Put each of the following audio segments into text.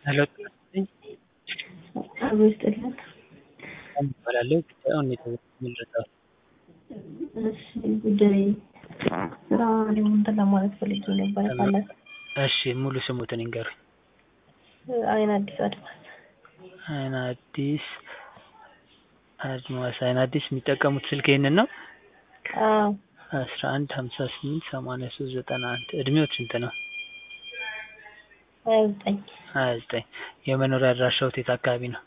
ሄሎ ጤና ይስጥልኝ አብሮ ይስጥልን። ሰላም እባላለሁ ጉዳዩን የተመለከተው እሺ ጉዳይ ስራ ደግሞ እንትን ለማለት ፈልጌ ነበር ካላት እሺ ሙሉ ስሙትን ይንገሩኝ አይን አዲስ አድማስ አይን አዲስ አድማስ አይን አዲስ የሚጠቀሙት ስልክ ይሄንን ነው አዎ አስራ አንድ ሀምሳ ስምንት ሰማንያ ሶስት ዘጠና አንድ እድሜዎት ስንት ነው ሀያ ዘጠኝ ሀያ ዘጠኝ የመኖሪያ አድራሻዎት የት አካባቢ ነው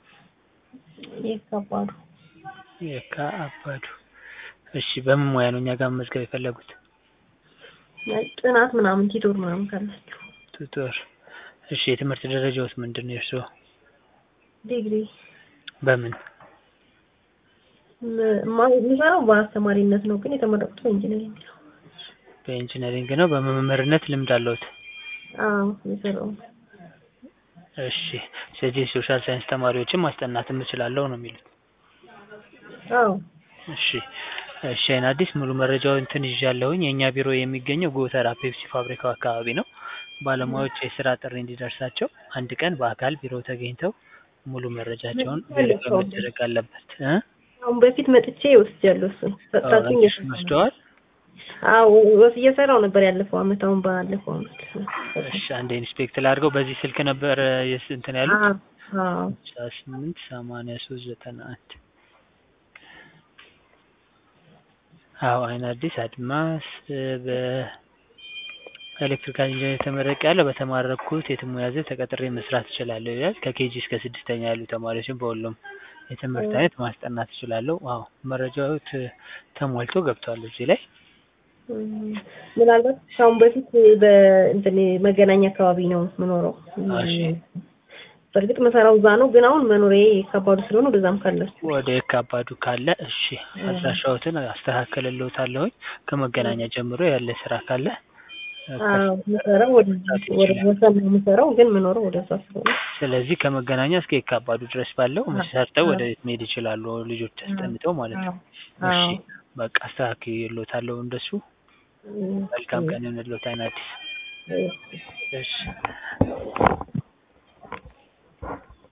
የከባዱ የካ አባዱ እሺ በምን ሙያ ነው እኛ ጋር መመዝገብ የፈለጉት ጥናት ምናምን ቲቶር ምናምን ካላችሁ ቱቶር እሺ የትምህርት ደረጃዎት ምንድን ነው የእርስዎ ዲግሪ በምን የምሰራው በአስተማሪነት ነው ግን የተመረቁት በኢንጂነሪንግ ነው በኢንጂነሪንግ ነው በመምህርነት ልምድ አለዎት አዎ የሰራው እሺ ስለዚህ የሶሻል ሳይንስ ተማሪዎችን ማስጠናትም እችላለሁ ነው የሚሉት አዎ እሺ እሺ አይን አዲስ ሙሉ መረጃውን እንትን ይዣለሁኝ የእኛ ቢሮ የሚገኘው ጎተራ ፔፕሲ ፋብሪካው አካባቢ ነው ባለሙያዎች የስራ ጥሪ እንዲደርሳቸው አንድ ቀን በአካል ቢሮ ተገኝተው ሙሉ መረጃቸውን ቬሪፋይ መደረግ አለበት እ አሁን በፊት መጥቼ ወስጃለሁ እሱን ሰጣችኝ እሱን ወስደዋል አዎ ወስ እየሰራው ነበር ያለፈው አመት አሁን ባለፈው አመት እሺ አንድ ኢንስፔክት ላድርገው በዚህ ስልክ ነበር የስ እንትን ያሉት አዎ ስልሳ ስምንት ሰማንያ ሶስት ዘጠና አንድ አዎ አይን አዲስ አድማስ በኤሌክትሪካል ኢንጂነር ተመረቅ ያለው በተማረኩት የትሙያ ዘርፍ ተቀጥሬ መስራት እችላለሁ ይላል ከኬጂ እስከ ስድስተኛ ያሉ ተማሪዎችን በሁሉም የትምህርት አይነት ማስጠናት እችላለሁ አዎ መረጃዎት ተሟልቶ ገብቷል እዚህ ላይ ምናልባት ከአሁን በፊት በእንትን መገናኛ አካባቢ ነው የምኖረው እሺ በእርግጥ መሰራው እዛ ነው ግን አሁን መኖሪያ ከባዱ ስለሆነ ወደዛም ካላችሁ ወደ የካባዱ ካለ እሺ አድራሻዎትን አስተካክልልዎታለሁኝ ከመገናኛ ጀምሮ ያለ ስራ ካለ አዎ የምሰራው ወደ ወደ ወሰን ነው የምሰራው ግን የምኖረው ወደዛ ስለሆነ ስለዚህ ከመገናኛ እስከ የካባዱ ድረስ ባለው ሰርተው ወደ ቤት መሄድ ይችላሉ ልጆች አስጠንተው ማለት ነው እሺ በቃ አስተካክልልዎታለሁ እንደሱ መልካም ቀን ይሁንልዎት አይን አዲስ እሺ